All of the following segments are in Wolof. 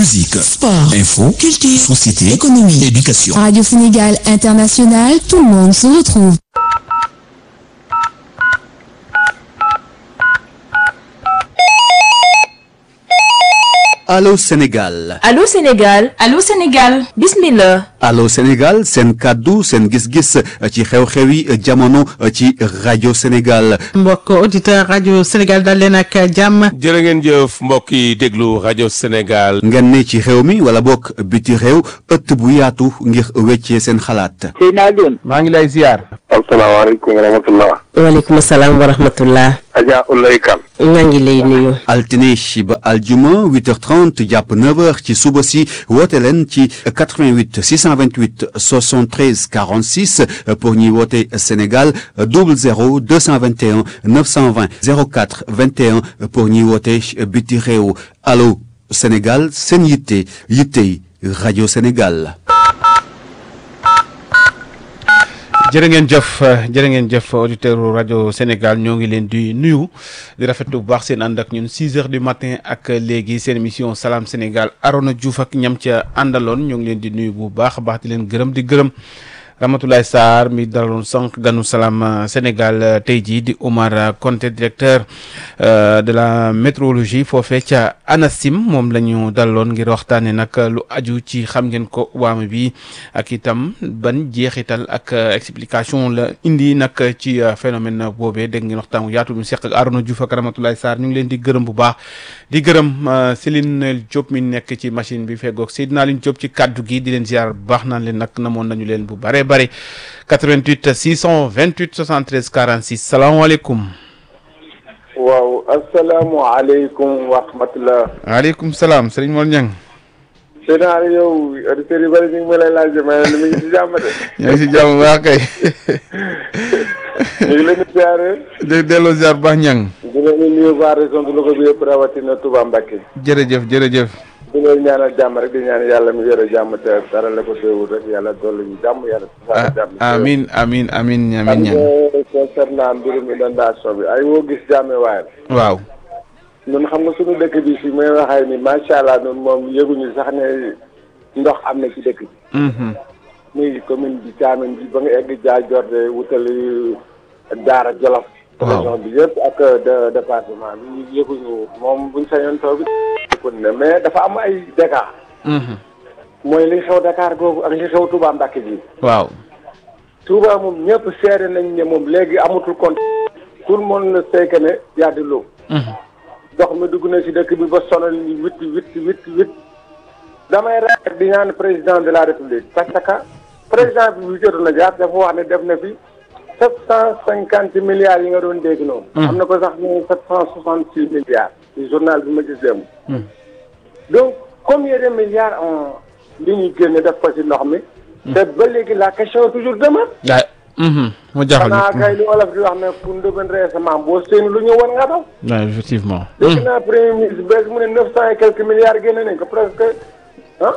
musique, sport, info, culture, société, économie, éducation. Radio Sénégal International, tout le monde se retrouve. Allô Sénégal Allô Sénégal Allô Sénégal bismillah Allô Sénégal seen kàddu seen gis-gis ci xew-xewi jamono ci rajo Sénégal mbokk auditeur rajo Sénégal dal leen ak jàmm jërë ngeen jëf mbokk yi déglu rajo Sénégal. ngeen ne ci réew mi wala bokk biti réew ëtt bu yaatu ngir weccee seen xalaat Seydina Alioune. maa ngi lay ziar. asalaamaaleykum wa rahmatullah. waaleykum salaam wa rahmatullah. Adja Ulay Kan. maa ngi lay nuyu. altine ba aljuma 8h30 jàpp 9h ci suba si woote leen ci 88 628 73 46 pour ñuy woote Sénégal 00 221 920 04 21 pour ñuy woote biti réew allo Sénégal seen yitte yittey rajo Sénégal. jërë ngeen jëf jërë ngeen jëf auditeur rajo Sénégal ñoo ngi leen di nuyu di rafetlu bu baax seen ànd ak ñun 6 heures du matin ak léegi seen émission salaam Sénégal Arona Diouf ak ñam ca àndaloon ñoo ngi leen di nuyu bu baax a baax di leen gërëm di gërëm Ramatoulaye Sarr mi daloon sànq ganu salaam Sénégal tey jii di Omar Konté directeur de la météorologie foofee ca ANACIM moom la ñu daloon ngir waxtaanee nag lu aju ci xam ngeen ko waame bi ak itam ban jeexital ak explication la indi nag ci phénomène boobee dégg ngeen waxtaan wu yaatu mu seq ak Arona Diouf ak Ramatoulaye Sarr ñu ngi leen di gërëm bu baax di gërëm Céline Diop mi nekk ci machine bi feggoog Seydina Line Diop ci kaddu gi di leen ziar bu baax naan leen nag namoon nañu leen bu bare bare 88 628 73 46 salaamaaleykum. waaw asalaamualeykum wa rahmatulah. waaleykum salaam Serigne Mor Niang. Seydina Aliou yow auditeurs yu bëri ñu ngi ma lay laaj ma ne mi ngi si jàmm de. ñoo ngi si jàmm baax kay. ñu ngi leen di ziare. di delloo ziar bu baax Niang. di leen di nuyu waa région de Louga bi yëpp rawatina Touba Mbacké. jërëjëf jërëjëf. di leen ñaanal jàmm rek di ñaan yàlla mi yore jàmm te dara la ko teewul rek yàlla dolli ñu jàmm yàlla. ah amiin amiin amiin amiin Niang. concernant mbirum inondation bi ay woo gis jàmme waaye. waaw. ñun xam nga suñu dëkk bi fii may waxee ni macha allah ñun moom yëguñu sax ne ndox am na ci dëkk bi. muy commune bi Thiamène bi ba nga egg Dia Jorde wutali Daara Jolof. région bi yëpp ak département bi yëguñu moom buñ sañoon taw bi. ne mais dafa am ay dégâts. mooy li xew Dakar googu ak li xew Touba Mbacké ji. waaw. Touba moom ñëpp seere nañ ne moom léegi amatul compte. tout le monde ne sait que ne y a de l'eau. ndox mi dugg na ci dëkk bi ba sonal ni witt witt witt witt damay rek di ñaan président de la république parce que président bi bu jotoon na jaar dafa wax ne def na fi sept cent cinquante milliards yi nga doon dégg noonu. am na ko sax ne sept cent soixante six milliards. ci journal bi ma gis démb. donc combien de milliards on li ñuy génne def ko ci ndox mi. te ba léegi la question toujours demeure. mu jaaxal xanaa kay li olof di wax ne pour ndëbën récemment boo séenu lu ñu war nga daw. waaw effectivement. dégg naa premier ministre bees mu ne neuf cent et quelques milliards génne nañ ko presque ah.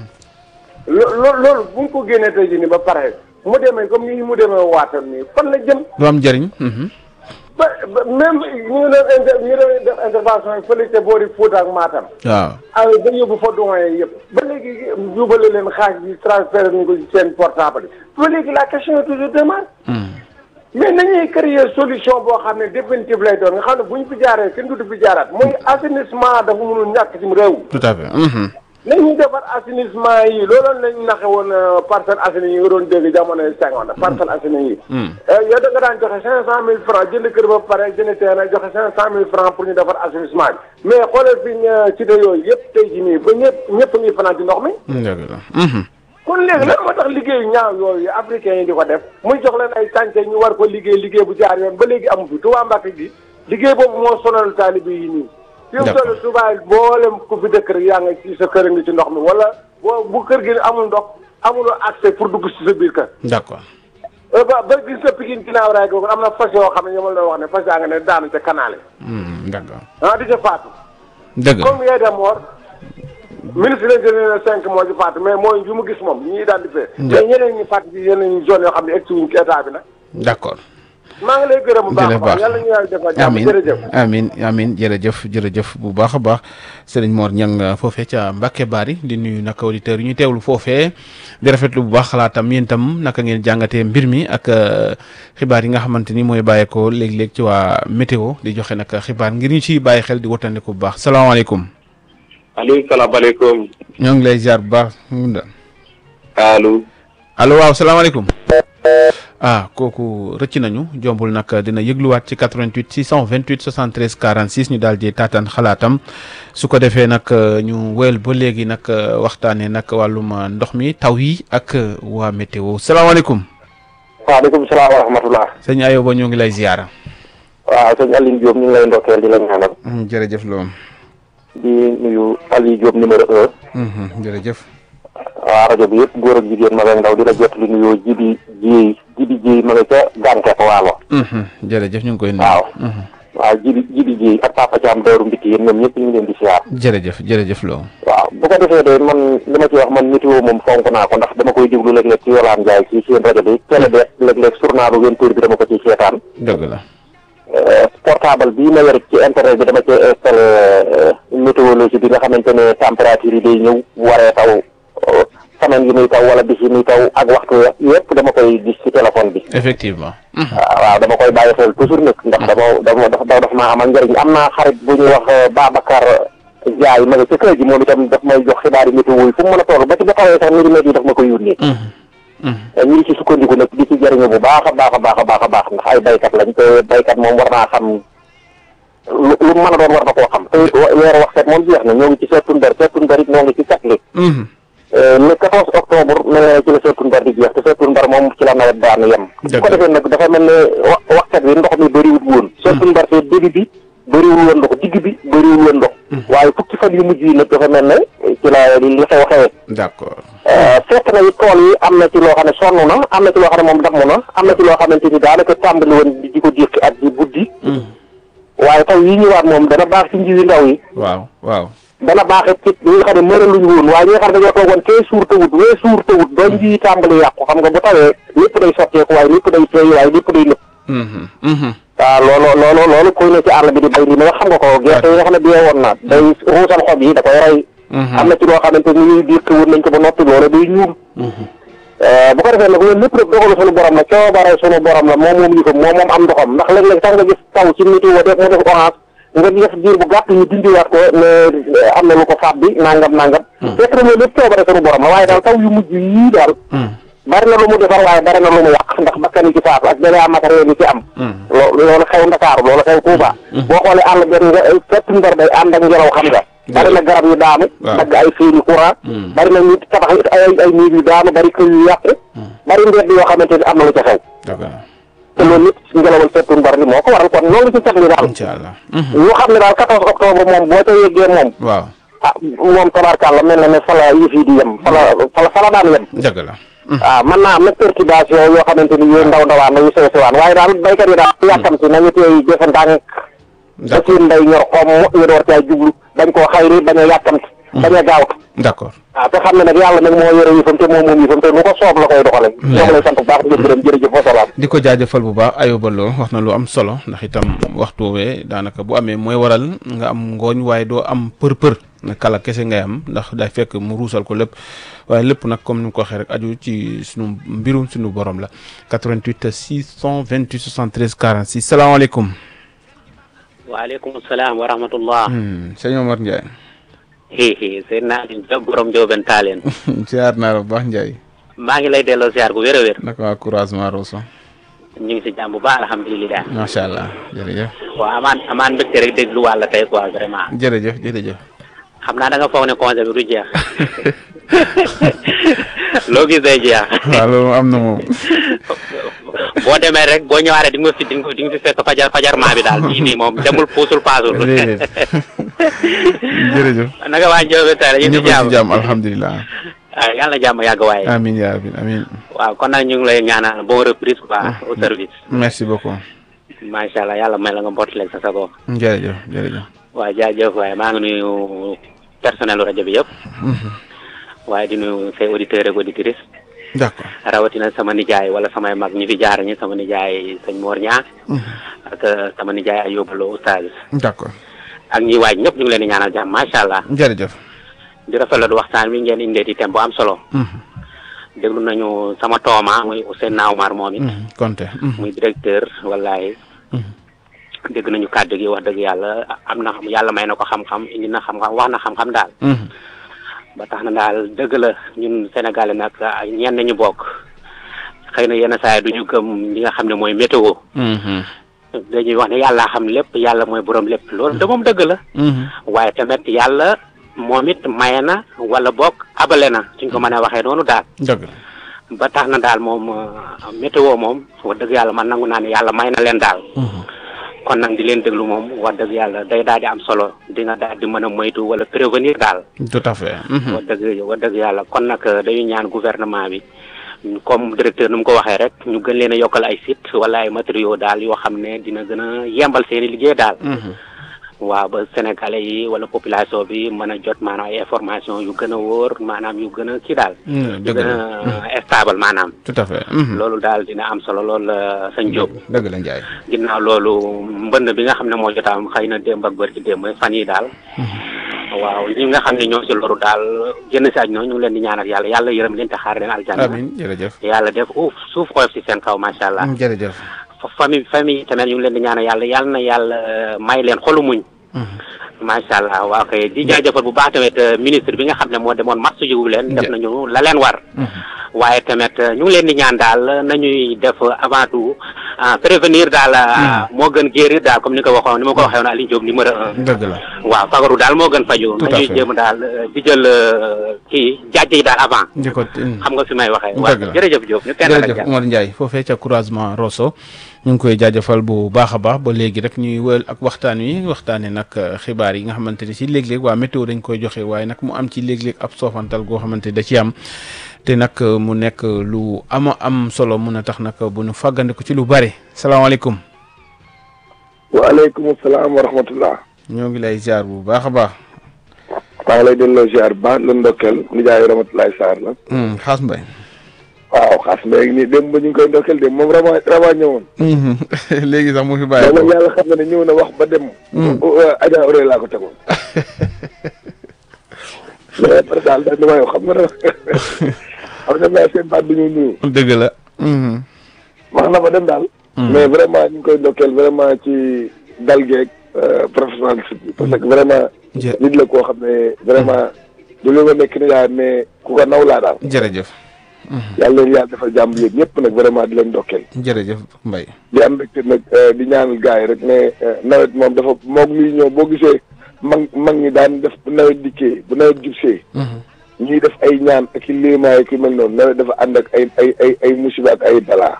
lo loolu bu ñu ko génnee tey jii nii ba pare mu demee comme ni mu demee waatam nii fan la jëm. du am njëriñ. ba ba même ñu ngi doon inter ñu ngi doon def intervention yi fële ca boori Fouta ak Matam. waaw. ah ba yóbbu fa doyen yëpp. ba léegi jubale leen xaaj bi transféré nañu ko ci seen portable ba léegi la question est toujours demeure. mais nañuy créer solution boo xam ne définitive lay doon nga xam ne bu ñu fi jaaree kenn du fi jaaraat mooy assainissement dafa mënul ñàkk ci réew. tout à fait. nañuy defar assainissement yi looloon lañ naxe woon Parcelles Assainies yi nga doon dégg jamonoy Senghor Parcelles Assainies yi. yow da nga daan joxe cinq cent mille francs jënd kër ba pare jënd terrain joxe cinq cent mille francs pour ñu defar assainissement bi mais xoolal fi ñu cité yooyu yëpp tey jii nii ba ñëpp ñëpp ngi fanaan ci ndox mi. dëgg la. kon léegi lan moo tax liggéeyu ñaaw yooyu africains yi di ko def muy jox leen ay chantier ñu war ko liggéey liggéey bu jaar yoon ba léegi amu fi Touba Mbacké gi liggéey boobu moo sonal taalibe yi nii. fi mu toll Touba boolem ku fi dëkk rek yaa ngi ci sa kër ngi ci ndox mi wala boo bu kër gi amul ndox amuloo accès pour dugg ci sa biir kër. d'accord. ba ba gis nga Pikine ginnaaw raay googu am na fas yoo xam ne ñoom la wax ne fas yaa nga ne daanu ca canal d'accord. ah di ca faatu. dëgg la comme yee de mort ministre lañ jëlee na cinq moo ci faatu mais mooy yu mu gis moom ñu identifié. mais ñeneen ñi faatu ci yeneen zone yoo xam ne egg si wuñ ci état bi nag. d'accord. maa ngi lay gërëm bu baax a jërëjëf baax yàlla ñu yàlla defal jàmm amin jërëjëf amin amin jërëjëf jërëjëf bu baax a baax sëriñ Mor Ñang foofee ca Mbacke Bari di nuyu naka auditeurs yi ñu teewlu foofee di rafetlu bu baax xalaatam yéen itam naka ngeen jàngatee mbir mi ak euh, xibaar yi nga xamante ni mooy bàyyeekoo léeg-léeg ci waa météo di joxe nag xibaar ngir ñu ciy bàyyi xel di wattandiku bu baax salaamaaleykum. aleykum salaamaaleykum ñoo ngi lay ziar bu baax. allo allo waaw salaamaaleykum. ah kooku rëcc nañu jombul nag dina yëgluwaat ci 88 628 73 46 ñu daal di taataan xalaatam su ko defee nag ñu wéyal ba léegi nag waxtaanee nag wàllum ndox mi taw yi ak waa météo salaamaaleykum. waaleykum salaam wa rahmatullah sëñ Ayoba ñoo ngi lay ziara. waaw sëñ Aliou Diop ñu ngi lay ndokkeel di la ñaanal jërëjëf loolu. di nuyu Aliou Diop numéro un jërëjëf. waa rajo bi yëpp góor ak jigéen mag ak ndaw di la jot li nuyoo jibi jiy jibi jiy ma nga ca gàncax waalo jërëjëf ñu ngi koy nuyu. waaw waaw jibi jibi jiy ak papa Thiam Dóoru Mbiti yéen ñoom ñëpp ñu ngi leen di siyaar jërëjëf jërëjëf loolu. waaw bu ko defee de man li ma ci wax man météo moom fonk naa ko ndax dama koy déglu léeg-léeg ci Yolaan Njaay ci seen rajo bi télé de léeg-léeg journalu vingt heures bi dama ko ciy seetaan dëgg la. portable bii ma yor ci internet bi dama ci installé météorologie bi nga xamante ne température yi day ñëw bu waree taw semaine yi muy taw wala bis yi muy taw ak waxtu yëpp dama koy gis ci téléphone bi effectivement. waaw dama koy bàyyi xel toujours nag ndax dama dama dafa dafa maa amal njëriñ am naa xarit bu ñuy wax Babacar Ndiaye ma nga ci kër gi moom itam daf may jox xibaar yi météo yi fu mu mën a toll ba ci ba tawee sax milimètres yi daf ma koy yónnee ñu ngi ci sukkandiku nag di ci jëriñu bu baax a baax a baax a baax a baax ndax ay baykat lañ te baykat moom war naa xam lu lu mën a doon war na koo xam te weeru wax set moom jeex na ñoo ngi ci septembre septembre it ñoo ngi ci catli le 14 octobre mel na ci la septembre di jeex te septembre moom ci la nawet daanu yem bu ko defee nag dafa mel ne wa waxkat bi ndox mi bëriwul woon septembre te début bi bëriwul woon ndox digg bi bëriwul woon ndox waaye fukki fan yu mujj yi nag dafa mel ne ci la li xew xewee d'accord. fekk na it tool yi am na ci loo xam ne sonn na am na ci loo xam ne moom damm na am na ci loo xamante ni daanaka tàmbali woon di ko jékki ak di buddi waaye taw yi ñëwaat moom dana baax ci njiwi ndaw yi waaw waaw. dana baax it ci ñi nga xam ne mëraluñu woon waaye ñi nga xam ne dañoo toogoon kee suur tawut wee suur tawut ba njiwi tàmbali yàqu xam nga bu tawee lépp day sotteeku waaye lépp day teey waaye lépp day nëpp waaw loolu loolu loolu koy ne ci àll bi di bay li ma nga xam nga ko gerte yi nga xam ne biyee woon na day ruusal xob yi da koy rey am na ci loo xamante ni ñuy diir woon nañ ko ba noppi loolu day ñuul bu ko defee nag loolu lépp rek dogalu sunu borom la coobare sunu borom la moom moom yi ko moom moom am ndoxam ndax léeg-léeg sax nga gis taw ci météo def mu def orange nga def diir bu gàtt ñu dindiwaat ko ne am na lu ko faat bi nangam nangam fekk na loolu lépp coobare sunu borom la waaye daal taw yu mujj yii daal bari na lu mu defar waaye bari na lu mu yàq ndax bakkan yi ci faatu ak dégâts matériels yi ci am loo loolu xew Ndakaaru loolu xew Touba boo xoolee àll benn nga fett ndar day ànd ak ngelaw xam nga bari na garab yu daanu dagg ay fiili courant bari na nit tabax ay ay niir yu daanu bari kër yu yàqu bari mbedd yoo xamante ni am na lu ca xew te loolu lépp ngelawal fettu ndar li moo ko waral kon loolu ci cat li daal incha allah. ñu xam ne daal 14 octobre moom boo ca yeggee moom waaw. ah moom tabarkàlla mel na ne fala yëf yi di yem fala fala fala daan yem dëgg la. waaw mën naa am nag perturbation yoo xamante ni yooyu ndaw ndawaan na yu sew sewaan waaye daal baykat yi daal yàkkamti nañu teey defe ndànk ba seen mbay ñor xomm ñu door caa jublu bañ koo xayri bañ a yàkkamti bañ a gaawtu d'accord. waaw te xam ne nag yàlla nag moo yore yëfam te moom moom yëfam te lu ko soob la koy doxale ñoo ngi lay sant bu baax di gërëm jërëjëf wa salaam di ko jaajëfal bu baax ayoba loo wax na lu am solo ndax itam waxtu woowee daanaka bu amee mooy waral nga am ngooñ waaye doo am për-për na kala kese ngay am ndax day fekk mu ruusal ko lépp waaye lépp nag comme ni mu ko waxee rek aju ci sunu mbirum sunu borom la 88 628 73 46 salaamaaleykum. waaleykum salaam wa rahmatullah sëñ Omar Ndiaye. hihi seen naa ni job borom Njóobeen Taaleen ziar naa la bu baax Ndiaye. maa ngi lay delloo ziar gu wér a wér naka waa couragement Rosso. ñu ngi si jàmm bu baax alhamdulilah macha allah jërëjëf. waaw amaan amaan mbégte rek déglu wàlla tey quoi vraiment jërëjëf jërëjëf. xam naa da nga foog ne congé bi du jeex loo gis day jeex waaw loolu am na moom. boo demee rek boo ñëwaaree di nga fi di nga di nga fi fekk fajar fajar maa bi daal fii nii moom demul puusul paasul déedéet jërëjëf. naka waa Njóobeen Taaleen ñu ñëpp ngi a si ci jàmm jàmm alhamdulilah. ah yàlla na jàmm yàgg waaye amiin yaa rabbi amiin. waaw kon nag ñu ngi lay ñaanal bon reprise quoi au service merci beaucoup. macha allah yàlla may la nga mbottaleeg sa sago jërëjëf jërëjëf. waaw jaajëf waaye maa ngi nuyu personnel rajo bi yëpp waaye di nuyu say auditeurs ak auditrices d'accord rawatina sama nijaay wala samay mag ñi fi jaar ñi sama nijaay sëñ Mor Ñaa ak sama nijaay ay yóbbaloo oustaz d'accord ak ñi waaj ñëpp ñu ngi leen di ñaanal jàmm macha allah jërëjëf di rafetlu waxtaan wi ngeen indee di thème bu am solo déglu nañu sama tooma muy Ousseynou Naoumar moom it Konté muy directeur wallahi dégg nañu kàddu gi wax dëgg yàlla am na yàlla may na ko xam-xam indi na xam-xam wax na xam-xam daal ba tax na daal dëgg la ñun Sénégalais nag ñenn ñu bokk xëy na yenn saa yi du ñu gëm li nga xam ne mooy météo dañuy wax ne yàlla xam lépp yàlla mooy borom lépp loolu de moom dëgg la waaye tamit yàlla moom it maye na wala bokk abale na suñ ko mënee waxee noonu daal dëgg la ba tax na daal moom météo moom wax dëgg yàlla man nangu naa ne yàlla may na leen daal kon nag di leen déglu moom wax dëgg yàlla day daal di am solo di nga daal di mën a moytu wala prévenir daal tout à fait wax dëgg wax dëgg yàlla kon nag dañuy ñaan gouvernement bi comme directeur nu mu ko waxee rek ñu gën leen a yokkal ay site wala ay matériaux daal yoo xam ne dina gën a yembal seeni liggéey daal waaw ba sénégalais yi wala population bi mën a jot maanaam ay information yu gën a wóor maanaam yu gën a kii daal yu dëgg gën a stable maanaam tout à fait loolu daal dina am solo loolu la sëñ Diop dëgg la Ndiaye ginnaaw loolu mbënd bi nga xam ne moo jotaam xëy na démb ak bër ci démb fan yi daal waaw ñi nga xam ne ñoo ci loru daal génn si aj noonu ñu ngi leen di ñaanal yàlla yàlla yërëm leen te xaar leen aljanna amiin jërëjëf yàlla def uuf suuf oyof si seen kaw macha allah jërëjëf famille famille tamit ñu ngi leen di ñaanal yàlla yàlla na yàlla may leen xolu muñ macha allah waaw kay di jaajëfal bu baax tamit ministre bi nga xam ne moo demoon match jiwu leen def nañu la leen war waaye tamit ñu ngi leen di ñaan daal nañuy def avant tout prévenir daal moo gën guérir daal comme ni ko waxoon ni ma ko waxee woon Aliou Diop numéro un dëgg la waaw fagaru daal moo gën faju Tout à nañuy fait. jéem daal di jël kii jaaj yi daal avant di ko xam nga fi may waxee Dëgg waaw la. jërëjëf Diop ñu kenn jërëjëf Omar Ndiaye foofee ca croisement Rosso ñu ngi koy jaajëfal bu baax a baax ba léegi rek ñuy wël ak waxtaan wi waxtaanee nag xibaar yi nga xamante ni si léeg-léeg waa météo dañ koy joxe waaye nag mu am ci léeg-léeg ab soofantal goo xamante ni da ci am te nag mu nekk lu ama am solo mun a tax nag bu ñu fàggandiku ci lu bari salaamaaleykum waaleykum salaam wa rahmatullah ñoo ngi lay ziar bu baax a baax. maa ngi lay delloo ziar ba la ndokkeel nijaayu Ramatoulaye Sarr la. xaas mbay. waaw xaas mbay nii démb ba ñu ngi koy ndokkeel démb moom rama rama ñëwoon. léegi sax mu fi bàyyi moom yàlla xam na ne ñëw na wax ba dem. Adja Auré laa ko tegoon. mais après daal daal li may wax xam nga ne xam nga naa seen baat bi ñu nuyu. dëgg la. wax na ba dem daal. mais vraiment ñu ngi koy ndokkeel vraiment ci dal geeg professionnalisme bi parce que vraiment. nit la koo xam ne vraiment. du li ma nekk ni daal mais ku ko naw laa daal. jërëjëf. yàlla leen yàlla defal jàmm yéen ñëpp nag vraiment di leen ndokkeel. jërëjëf Mbaye. di am mbégte nag di ñaanal gars yi rek ne nawet moom dafa moog luy ñëw boo gisee mag mag ñi daan def bu nawet dikkee bu nawet jubsee. ñuy def ay ñaan ak i léemaay ki mel noonu nawet dafa ànd ak ay ay ay ay musiba ak ay balaa.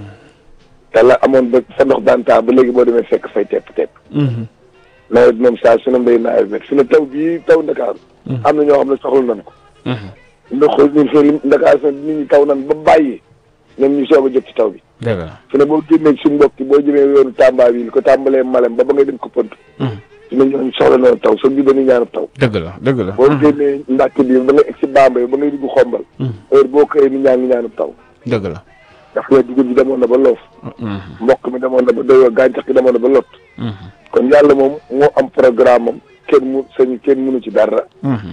te la amoon ba sa ndox daan taa ba léegi boo demee fekk fay tepp tepp. nawet moom saa su ne mbéy nawet bi su ne taw bii taw Ndakaaru. am na ñoo xam ne soxla nañ ko. ndox ñun fii Ndakaaru sax nit ñi taw nañ ba bàyyi ñoom ñu soog a jot ci taw bi. dëgg la su ne boo génnee suñu mbokk yi boo jëmee yoonu Tamba bi li ko tàmbalee Malem ba ba ngay dem ko Pënt. su ne ñooñu soxla nañu taw soog ñu dañuy ñaanal taw. dëgg la dëgg la. boo génnee Mbàkke bi ba ngay egg si Bambey ba ngay dugg xombal. heure boo xëyee ni ñaan ngi ñaanal taw. dëgg la. ndax nga dugub bi demoon na ba loof. mbokk mi demoon na ba doyoo gàncax gi demoon na ba lot. kon yàlla moom moo am programme am kenn mu sañ kenn mënu ci dara.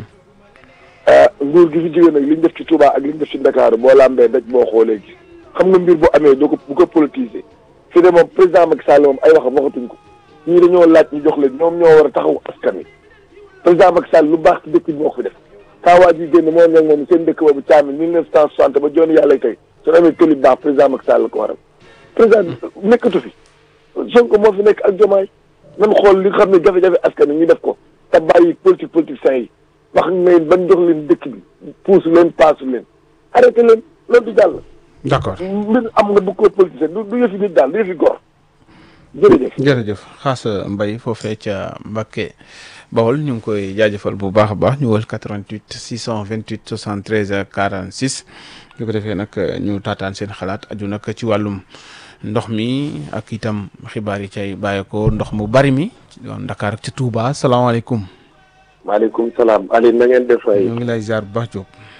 nguur gi fi jógee nag li ñu def ci Touba ak li ñu def ci Ndakaaru boo lambee daj boo xoolee gis xam nga mbir bu amee doo ko bu ko politiser fi de moom président Macky Sall moom ay waxam waxatuñ ko ñii dañoo laaj ñu jox leen ñoom ñoo war a taxaw askan wi président Macky Sall lu baax ci dëkk bi moo ko fi def kaawaa ji génn moom ñag moom seen dëkk boobu caamin mille neuf cent soixante ba jooni yàlla tey su amee tëli baax président Macky Sall la ko waral président nekkatu fi Sonko moo fi nekk ak jomaay nan xool li nga xam ne jafe-jafe askan wi ñu def ko te bàyyi politique politique sain yi wax ne ban jox leen dëkk bi puusu leen paasu leen arrêté leen loolu du jàll. d'accord mbir am nga bu ko politicien du du yëfi nit daal du yëfi góor jërëjëf. jërëjëf xaas Mbaye foofee ca Mbacké Bawol ñu ngi koy jaajëfal bu baax a baax ñu wël 88 628 73 46 li ko defee nag ñu taataan seen xalaat aju nag ci wàllum ndox mi ak itam xibaar yi cay bàyyeekoo ndox mu bari mi ci doon Dakar ak ci Touba salaamaaleykum. maaleykum salaam Aliou na ngeen def ay. ñu ngi lay ziar bu baax Diop.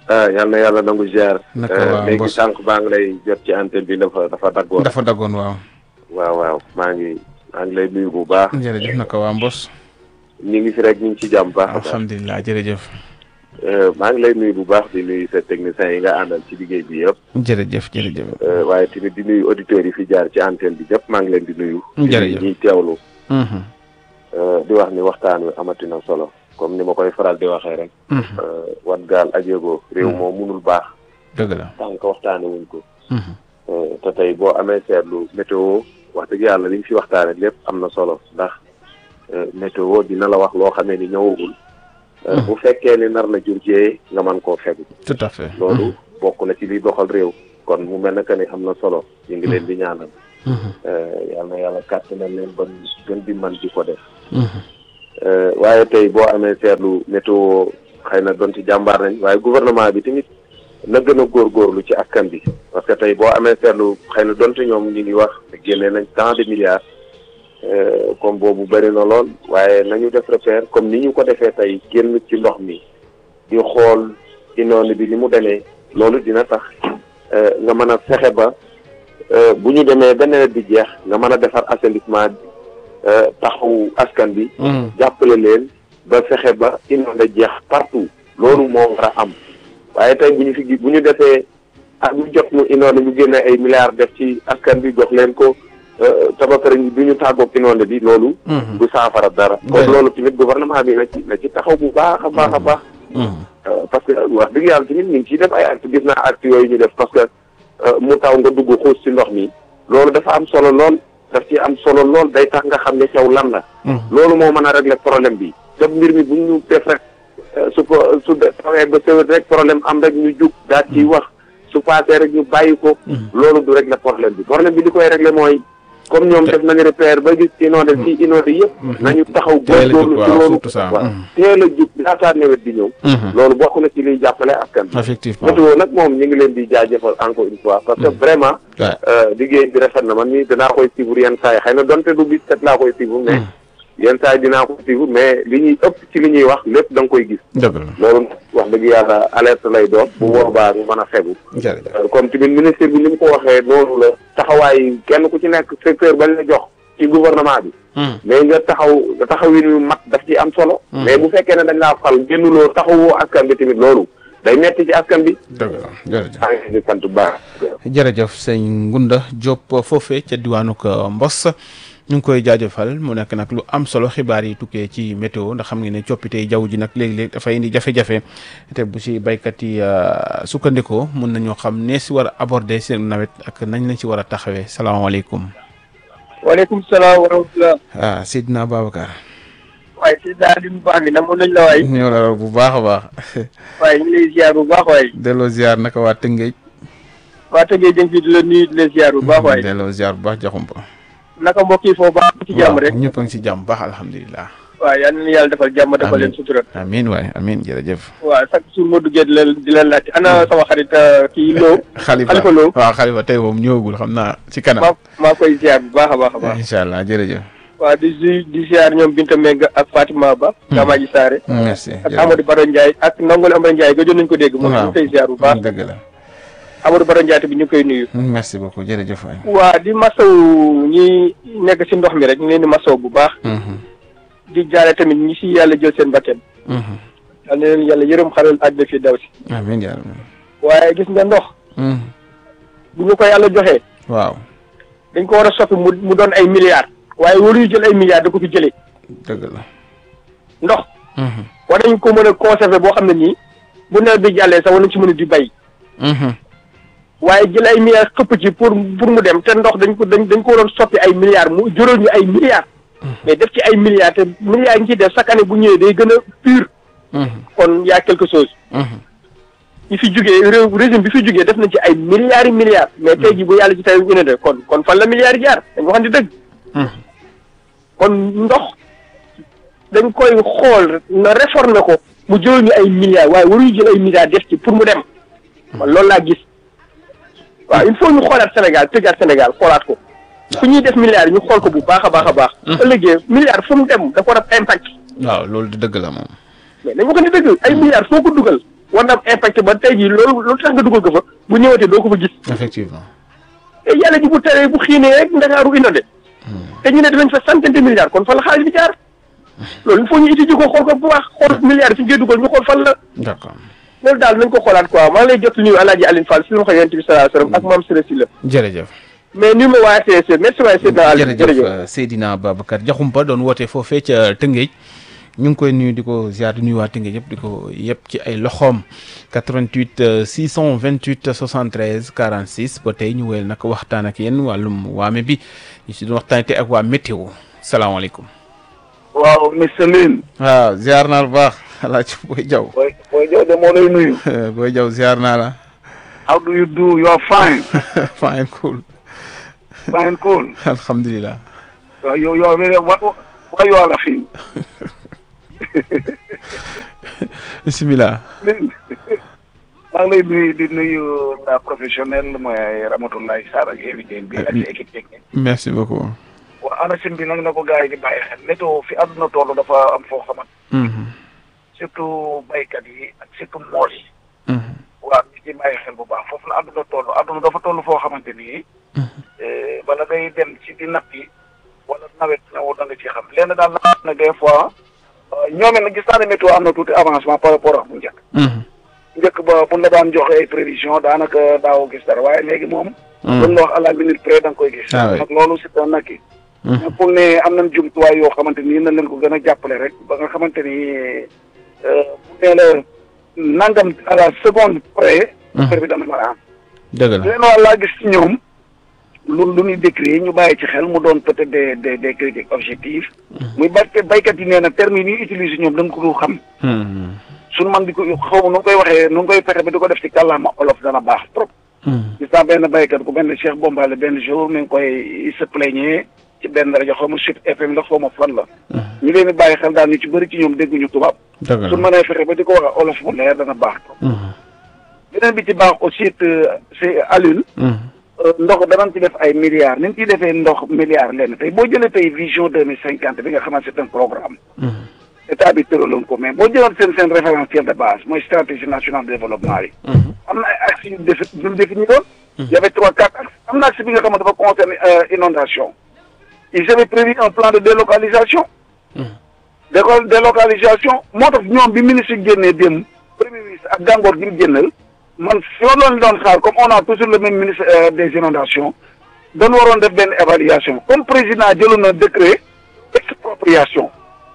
ah yal na yàlla nangu ziar. naka waa léegi Mbos sànq baa ngi lay jot ci antenne bi dafa dafa daggoon. dafa daggoon waaw. waaw waaw maa ngi maa ngi lay nuyu bu baax. jërëjëf naka waa Mbos. ñu ngi fi rek ñu ngi ci jàmm baax a baax. alhamdulilah jërëjëf. Euh, maa ngi lay nuyu bu baax di nuyu sa techniciens yi nga àndal ci liggéey bi yëpp. jërëjëf jërëjëf. Euh, waaye tamit di nuyu auditeurs yi fi jaar ci antenne bi yëpp maa ngi leen di nuyu. Jërëjëf. di ñuy teewlu. Mhm. Euh, di wax ni waxtaan wi amati na solo comme ni ma koy faral di waxee rek. Mhm. Euh, wat gaal ajeego réew moo munul baax. dëgg la. tant que waxtaane wuñ ko. Mhm. Euh, te tey boo amee seetlu météo wax dëgg yàlla li ñu fi waxtaane lépp am na solo ndax euh, météo dina la wax loo xamee ni ñëwagul. Euh, bu fekkee ni nar na jur jee nga mën koo fegu. tout à fait. loolu bokk na ci liy doxal réew. kon mu mel ne que ni am na solo. ñu ngi leen di ñaanal. Mhm. Euh, yal na yàlla kàttanal leen ba ñu gën di mën di ko def. Mhm. Euh, waaye tey boo amee seetlu météo xëy na doon ci jàmbaar nañ waaye gouvernement bi tamit na gën a góorgóorlu ci askan bi parce que tey boo amee seetlu xëy na donte ñoom ñu ngi wax génne nañ tant de milliards euh, comme boobu bëri na lool waaye nañu def repère comme ni ñu ko defee tey génn ci ndox mi di xool inoon bi ni mu demee loolu dina tax euh, nga mën a fexe ba euh, bu ñu demee ba nawet bi jeex nga mën a defar assainissement bi euh, taxawu askan bi Mhm. jàppale leen ba fexe ba inondé jeex partout loolu moo war a am waaye tey bu ñu fi gi bu ñu defee ak bu jot mu inondé ñu génne ay milliards def ci askan bi jox leen ko euh, te ba pare du ñu tàggoog inondé bi loolu Mhm. du saafara dara kon Dëgg la. loolu tamit gouvernement bi na ci na ci taxaw bu baax a baax a baax Mhm. Euh, parce que wax dëgg yàlla tamit ñu ngi ciy def ay actes gis naa actes yooyu ñu def parce que euh, mu taw nga dugg xuus ci ndox mi loolu dafa am solo lool daf ci am solo lool day tax nga xam ne caw lan la Mhm. loolu moo mën a régler problème bi te mbir mi bu ñu def rek euh, su ko su de- tawee ba sewet rek problème am rek ñu jug daal ciy wax su paasee rek ñu bàyyi ko loolu du régler problème bi problème bi li koy régler mooy comme ñoom def nañu repère ba gis inondé fii inondé yëpp nañu taxaw Teel a jóg, góorgóorlu ci waaw, loolu surtout ça. waaw Mhm. teel a jug laataa nawet di ñëw Mhm. loolu bokk na ci liy jàppale askan bi effectivement. météo nag moom ñu ngi leen di jaajëfal encore une fois parce que vraiment Ouais. euh, liggéey bi rafet na man mii danaa koy suivre yenn saa yi xëy na donte du bis set laa koy suivre mais yenn saa yi dinaa ko suivre mais li ñuy ëpp ci li ñuy wax lépp da nga koy gis dëgg la. loolu wax dëgg yàlla alerte lay doon bu boobaa ñu mën a fegu jërëjëf. Euh, comme tamit ministre bi ni mu ko waxee noonu la taxawaay kenn ku ci nekk secteur bañ la jox ci gouvernement bi Mhm. mais nga taxaw nga taxawin yu mat daf ci am solo mais bu fekkee ne dañ laa fal génnuloo taxawoo askan bi tamit loolu day metti ci askan bi dëgg la jërëjëf. maa ngi leen di sant bu baax jërëjëf sëñ Ngunda Diop foofee ca diwaanu ko Mbos ñu ngi koy jaajëfal mu nekk nag lu am solo xibaar yi tukkee ci météo ndax xam nga ne coppite jaww ji nag léegi-léegi dafay indi jafe-jafe te bu si baykat yi euh, sukkandikoo mun nañoo xam ne si war a aborder seen nawet ak nañ lañ si war a taxawee salaamaaleykum. waaleykum salaam wa rahmatulah. ah Seydina Babacar. waaye si daal di baax mi namoon nañ la waay. ñëw la bu baax a baax. waaye ñu ngi lay ziar bu baax waay. delloo ziar naka waa Tëngéej. waa Tëngéej dañ fi di la nuyu di la ziar bu baax waay. delloo ziar bu baax jaxumpa. naka mbokk yi foofu baax ci jàmm rek. waaw ñëpp a ngi si jàmm baax alhamdulilah. waaw yal na yàlla defal jàmm defal leen sutura. amiin waay amiin jërëjëf. waaw chaque jour ma duggee di leen di leen laajte ana sama xarit euh, kii Lo. xalifa Xalifa Lo. waaw xalifa tey moom ñëwagul xam naa ci kanam. maa maa koy ziar bu baax a baax a baax. incha allah jërëjëf. waaw di di di ziar ñoom Binta Mbengue ak Fatima Ba. Gamaaji Saare. merci ak Amadou Baro Ndiaye ak Ndongole Amadou Ndiaye gëjoon nañu ko dégg. moom ñu ngi koy ziar bu baax. dëgg la. Amadou Baro Ndiaye tamit ñu ngi koy nuyu. merci beaucoup jërëjëf waay. waa di masaw ñi nekk si ndox mi rek ñu leen di masaw bu baax. di jaare tamit ñi si yàlla jël seen bakkan. yal na leen yàlla yërëm xaral àjjana fi daw si. amiin yaa rabbi. waaye gis nga ndox. bu ñu ko yàlla joxee. waaw dañ ko war a soppi mu mu doon ay milliards. waaye waruñu jël ay milliards da ko fi jëlee. dëgg la. ndox. war nañ ko mën a conserver boo xam ne nii bu nawet bi jàllee sax war nañ ci mën a di bay. waaye jël ay milliards xëpp ci pour pour mu dem te ndox dañ ko dañ dañ ko waroon soppi ay milliards mu jural ñu ay milliards. mais def ci ay milliards te milliards yi ñu ciy def chaque année bu ñëwee day gën a pur. kon y a quelque chose. ñi fi jugee réew régime bi fi jugee def nañ ci ay milliards yi milliards. mais tey jii bu yàlla ci tey bu ne kon kon fan la milliards yi jaar dañ waxante dëgg. kon ndox dañ koy xool na réformer ko mu jël ñu ay milliards waaye waruñu jël ay milliards def ci pour mu dem. man loolu laa gis waaw il faut ñu xoolaat Sénégal tëggaat Sénégal xoolaat ko. fu ñuy def milliards yi ñu xool ko bu baax a baax a baax. ëllëgee milliards fu mu dem dafa war a impact. waaw loolu di dëgg la moom. mais dañ waxante dëgg ay milliards foo ko dugal war na am impact ba tey jii loolu loolu tax nga dugal ko fa bu ñëwatee doo ko fa gis effectivement te yàlla ji bu teree bu xiinee rek ndakaaru inondé te ñu ne dinañ fa centaine de milliards kon fan la xaalis bi jaar loolu il faut ñu étudier ko xool ko bu baax xool milliards yi fi ñu koy dugal ñu xool fan la d'accord loolu daal nañ ko xoolaat quoi maa ngi lay jot nuyu Alaaji Aline Fall si lu ma ko yonent bi sallallahu alayhi wasallam ak maam Sëriñ Sylla jërëjëf mais ni ma waa CSE merci waay Seydina Aliou jërëjëf Seydina Babacar Diakhoumpa doon woote foofee ca Tëngéej ñu ngi koy nuyu di ko ziar di nuyu waa Tëngéej yëpp di ko yëpp ci ay loxoom 88 628 73 46 ba tey ñu wéyal nag waxtaan ak yéen wàllum waame bi ñu si doon waxtaan te ak waa météo salaamaaleykum. waaw monsieur Lune. waaw ziar naa la bu baax Alaaji Boy Diaw. Boy Boy Diaw de moo lay nuyu. Boy Diaw ziar naa la. how do you do you are fine. fine cool. fine cool. alhamdulilah. waaw yow yow what what you are laughing. bisimilah. maa ngi lay nuyu di nuyu la professionnelle mooy Ramatoulaye Sarr ak invité bi ak sa équipe technique. merci beaucoup. waaw ANACIM bi nag na ko gars yi di bàyyi xel météo fi àdduna toll dafa am foo xamat surtout baykat yi ak surtout mool yi. waaw ñu ci bàyyi xel bu baax foofu la àdduna toll àdduna dafa toll foo xamante ni. bala ngay dem ci di napp yi wala nawet ñëw da nga ci xam lenn daal na des fois ñoom nag gis naa ne météo am na tuuti avancement par rapport ak bu njëkk. njëkk ba bu la daan joxe ay prévision daanaka daaw gis dara waaye léegi moom. buñ la wax à la minute près da nga koy gis. nag loolu c'est un acquis. pour ne am nañ jumtuwaay yoo xamante ni na leen ko gën a jàppale rek ba nga xamante ni bu nee la nangam à la seconde près. affaire bi dana mën a am. dëgg la leen waa laa gis ci ñoom lu lu ñuy décrire ñu bàyyi ci xel mu doon peut-être des des des critiques objectives. muy bay baykat yi nee na termes yi ñuy utiliser ñoom dañ ko du xam. suñu man di ko xaw ma nu koy waxee nu koy fexe ba di ko def ci kàllaama olof dana baax trop. gis naa benn baykat ku benn Cheikh Bombale benn jour mi ngi koy se plaigner ci benn rajo xaw ma Sud FM la xaw ma fan la. ñu leen di bàyyi xel daal ñu ci bëri ci ñoom dégguñu tubaab. dëgg la suñu mënee fexe ba di ko wax olof bu leer dana baax trop. beneen bi ci baax aussi c'est Alioune. ndox danañ ci def ay milliards ni ñu ciy defee ndox milliards lenn tey boo jëlee tey vision deux mille cinquante bi nga xamante c'est un programme. état bi tëraloon ko mais boo jëloon seen seen référentiel de base mooy stratégie nationale de développement yi. am na ay axes yu défi yu défini woon. y avait trois quatre axes am na axe bi nga xamante dafa concerne inondation ils avaient prévu un plan de délocalisation. déco délocalisation moo tax ñoom bi ministre génnee démb premier ministre ak gàngoor gi mu génnal man fi ma doon doon xaar comme on a toujours le même ministre des inondations dañu waroon def benn évaluation comme président jëloon na décret d'expropriation.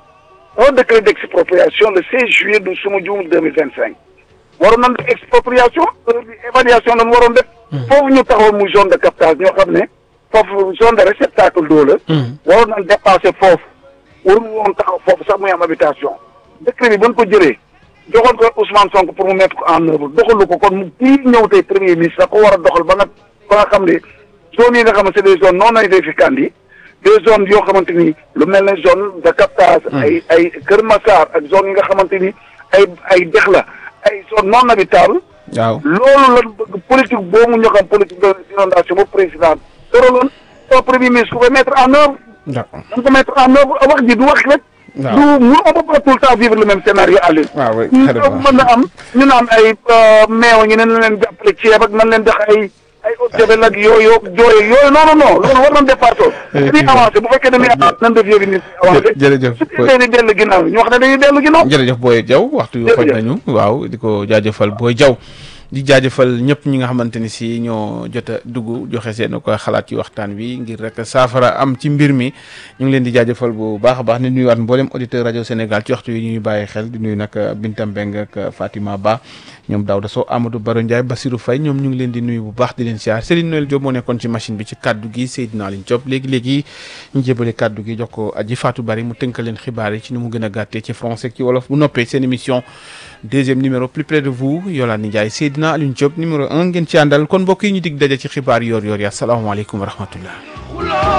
un décret d'expropriation le 16 juillet du suma juumul deux mille vingt cinq waroon nañ def expropriation heure bi évaluation lañ waroon def foofu ñu taxawoon muy zone de captage ñoo xam ne foofu zone de réceptacle d'eau la waroon nañ dépasser foofu waruñu woon taxaw foofu sax muy am habitation décret bi ba ñu ko jëlee joxoon ko Ousmane Sonko pour mu mettre ko en œuvre doxalu ko kon mu kii ñëw tey premier ministre da ko war a doxal ba nga ba nga xam ne zones yi nga xam ne c'est des zones non aedificantes yi des zones yoo xamante ni lu mel ne zone de captage. ay ay Kër Massar ak zone yi nga xamante ni ay ay dex la ay zone non habitable. waaw loolu la bëgg politique boobu ñu xam politique de inondation ba président tëraloon soo premier ministre ku koy mettre en œuvre. d'accord dañ ko mettre en œuvre wax ji du wax rek. waaw du mu on peut pas tout le temps vivre le même scénario Aliou. waaw oui mën na am ñu naan ay meew ñu ne na leen jàppale ceeb ak nan leen def ay. ay eau de javel ak yooyu jooy yooyu non non non loolu war nañ dépassé. dañuy avancé bu fekkee dañuy avancé nan def yooyu nit avancé. jërëjëf su fekkee dañuy dellu ginnaaw ñu wax ne dañuy dellu ginnaaw. jërëjëf Boy Diaw waxtu yu xoj nañu waaw di ko jaajëfal Boy Diaw di jaajëfal ñëpp ñi nga xamante ni si ñoo jot a dugg joxe seen ko xalaat ci waxtaan wi ngir rek saafara am ci mbir mi ñu ngi leen di jaajëfal bu baax a baax di nuyuwaat mboolem auditeur rajo Sénégal ci waxtu yi ñuy bàyyi xel di nuyu nag Binta Mbeng ak Fatima Ba ñoom Daouda Sow Amadou Baro Ndiaye Basirou Faye ñoom ñu ngi leen di nuyu bu baax di leen siyaar Serigne Noël Diop moo nekkoon ci machine bi ci kaddu gi Seydina Aline Diop léegi-léegi ñu jébale kaddu gi jox ko aji Fatou Bari mu tënkal leen xibaar yi ci ni mu gën a gàttee ci français ci wolof bu noppee seen émission deuxième numéro plus près de vous Yolande Ndiaye Seydina Aline Diop numéro un ngeen ci àndal kon mbokk yi ñu dig daje ci xibaar yoor yoor ya asalaamaaleykum wa rahmatullah